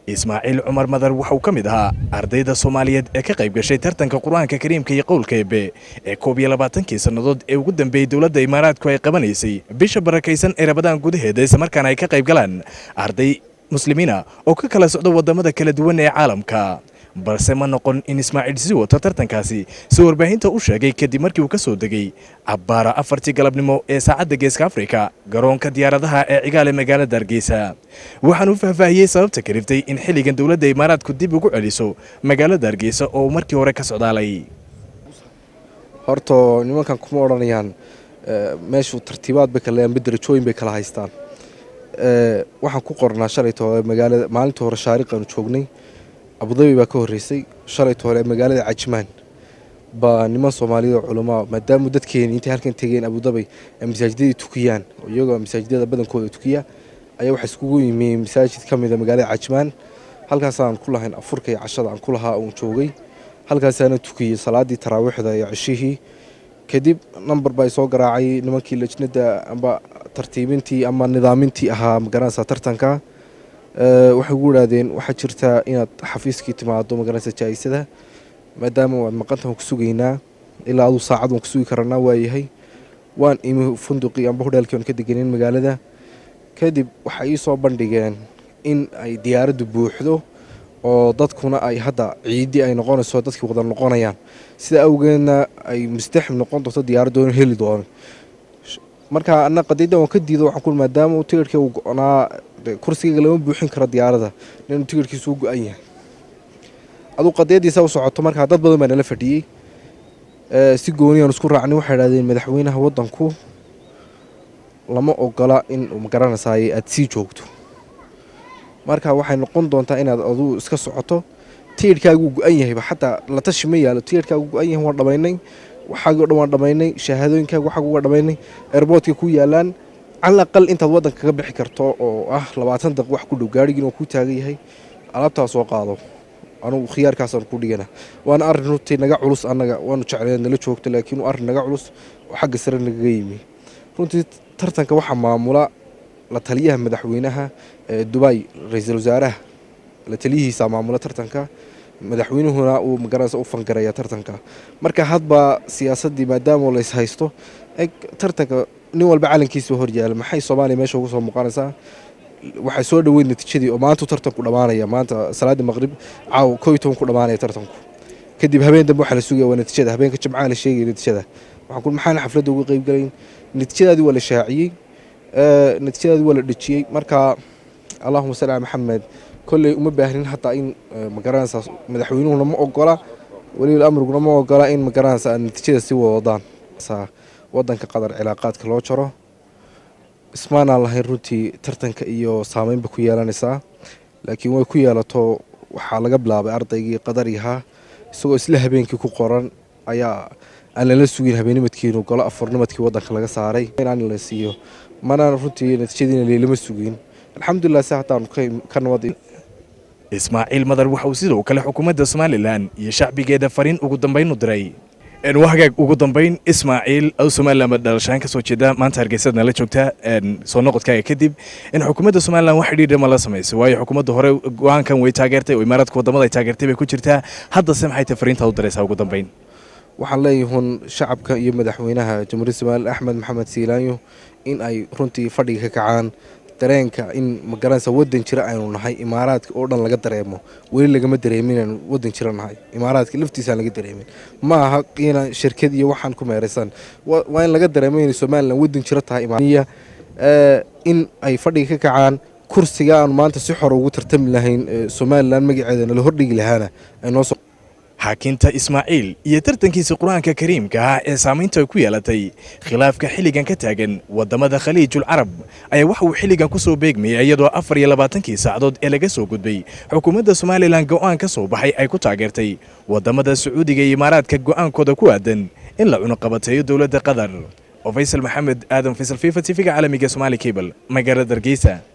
ismaaciil cumar madar waxauu ka mid ahaa ardayda soomaaliyeed ee ka qayb gashay tartanka qur-aanka kariimka iyo qowlka eebe ee koob iyo labaatankii sannadood ee ugu dambeeyey dowladda imaaraadku ay qabanaysay bisha barakaysan ee rabadaan gudaheeda islamarkaana ay ka qayb galaan arday muslimiina oo ka kala socda waddamada kala duwan ee caalamka balse ma noqon in ismaaciil sii wato tartankaasi si warbaahinta u sheegay kadib markii uu ka soo degay cabbaara afartii galabnimo ee saacadda geeska afrika garoonka diyaaradaha ee cigaale magaalada hargeysa waxaanu faahfaahiyey sababta kaliftay in xilligan dowladda imaaraadku dib ugu celiso magaalada hargeysa oo uu markii hore ka socdaalay horto nimankan kuma odhanayaan meeshu tartiibaad bay kaleeyaan mid darajooyin bay kala haystaan waxaan ku qornaa shalayta hore magaalada maalintii hore shaariqaanu joognay abudabi baa ka horreysay shalayta hore magaalada cajmaan baa niman soomaaliyad oo culamaa maadaamu dadkeeni intay halkan tegeen abudabi ay masaajidadii tukiyaan iyagoo masaajidada badankooda tukiya ayaa waxaa iskugu yimi masaajid ka mida magaalada cajmaan halkaasaan ku lahayn afurka iyo cashada aan ku lahaa uun joogay halkaasaana tukiyey salaadii taraawiixda iyo cishihii kadib namber baa soo garaacay nimankii lajnada amba tartiibintii ama nidaamintii ahaa magaranaysa tartanka waxay ugu idhaahdeen waxaa jirtaa inaad xafiiskii timaado magaranaysa jaa-isada maadaama waad maqantan ku sugaynaa ilaa aduu saacad waan ku sugi karanaa waayahay waan imi funduqii amba hodheelkii aan ka deganeen magaalada kadib waxay ii soo bandhigeen in ay diyaaraddu buuxdo oo dadkuna ay hadda ciidii ay noqonayso dadkii wada noqonayaan sida awgeedna ay mustaxim noqon doonto diyaaraddoona heli doono marka ana qadiyadda waan ka diido waxaan ku maadaama uu tigirhka uu go-naa kursigayga lama buuxin karo diyaaradda inuu tigirhkiisu u go-an yahay aduu qadiyaddiisa u socoto markaa dad badan baa nala fadhiyey si gooni aan isku raacnay waxay idhahdeen madaxweynaha waddanku lama ogola in magaranaysaay aada sii joogto marka waxay noqon doontaa inaad aduu iska socoto tigirhkaaguu go-an yahayba xataa la tashi ma yaalo tigirhkaagu go-an yahay waan dhamaynay waxaagii o dhan waan dhamaynay shahaadooyinkaaga waxaag uga dhamaynay airboortka ku yaalaan cala aqal intaad waddanka kaga bixi karto oo ah labaatan daq wax ku dhow gaarigiin oo ku taagan yahay alaabtaa soo qaado anugu khiyaarkaasaan ku dhigana waana arrin runtii naga culus annaga waanu jecleen nala joogto laakiin arrin naga culus oo xagga sare nagaga yimi runtii tartanka waxaa maamula la taliyaha madaxweynaha ee dubay ra-iisul wasaaraha la taliyihiisa maamula tartanka madaxweynuhuna uu magaranaysa u fangaraya tartanka marka hadba siyaasaddii maadaama lays haysto eg tartanka nin walba calankiisa horyaala maxay soomaaliya meesha uga soo muuqanaysaa waxay soo dhaweyd natiijadii oo maantu tartanku dhammaanaya maanta salaadii maqrib caaw koo iyo toban ku dhammaanaya tartanku kadib habeen dambe waxaa la sugaya waa natiijada habeenka jimcaha la sheegaya natiijada waxaan ku maxaana xafladda uga qayb galayn natiijadaadii waa la shaaciyey natiijadaadii waa la dhejiyey marka allahuma salli ala maxamed kolley uma baahnin hataa in magaranaysa madaxweynuhuna ma ogola weliba amriguna ma ogola in magaranaysa natiijada sii wadaan wadanka qatar cilaaqaadka loo jaro ismaanaan lahayn runtii tartanka iyo saameynba ku yeelanaysaa laakiin way ku yeelato waxaa laga bilaabay ardaygii qadarihaa isagoo isla habeenkii ku qoran ayaa aan lala sugin habeenimadkiinu golo afarnimadkii wadanka laga saaray inaan la siiyo mana runtii natiijadiina leelama sugin alxamdulilah si hataan ka nabad ismaaciil madar waxa uu sidoo kale xukuumadda somalilan iyo shacbigeeda fariin ugu dambayn u diray wahagaag ugu dambayn ismaaciil aw somalilan baa dhalashaan ka soo jeeda maanta hargeysadna la joogta soo noqodkaaga kadib in xukuumadda somalilan wax xidhiidha ma la samayso waayo xukuumadda hore go-aankan way taageertay oo imaaraadka waddamada ay taageertay bay ku jirtaa haddase maxay tahay fariintaad u diraysaa ugu dambayn waxaan leeyahun shacabka iyo madaxweynaha jamhuuriyadda somalilan axmed maxamed siilaanyo in ay runtii fadhiga ka kacaan dareenka in magaranaysa wadan jira aynu nahay imaaraadka oo dhan laga dareemo weli lagama dareemin inaynu wadan jira nahay imaaraadka laftiisaan laga dareemin ma aha inaan shirkad iyo waxaan ku meeraysan waa in laga dareemo inay somalilan wadan jiro tahay imaaniya in ay fadhiga ka kacaan kursiga aanu maanta si xor ugu tartami lahayn somalilan magaceeda nala hordhigi lahaana ay noo soo xaakinta ismaaciil iyo tartankiisa qur-aanka kariimka ah ee saamaynta ku yeelatay khilaafka xilligan ka taagan waddamada khaliijul carab ayaa waxa uu xilligan ku soo beegmayay iyadoo afar iyo labaatankii saacadood ee laga soo gudbay xukuumadda somalilan go'aan ka soo baxay ay ku taageertay waddamada sacuudiga iyo imaaraadka go'aankooda ku aadan in la cunuqabateeyo dowladda qatar oo faysal maxamed aadan faysal fifa tifiga caalamiga somaali cable magaalada hargeysa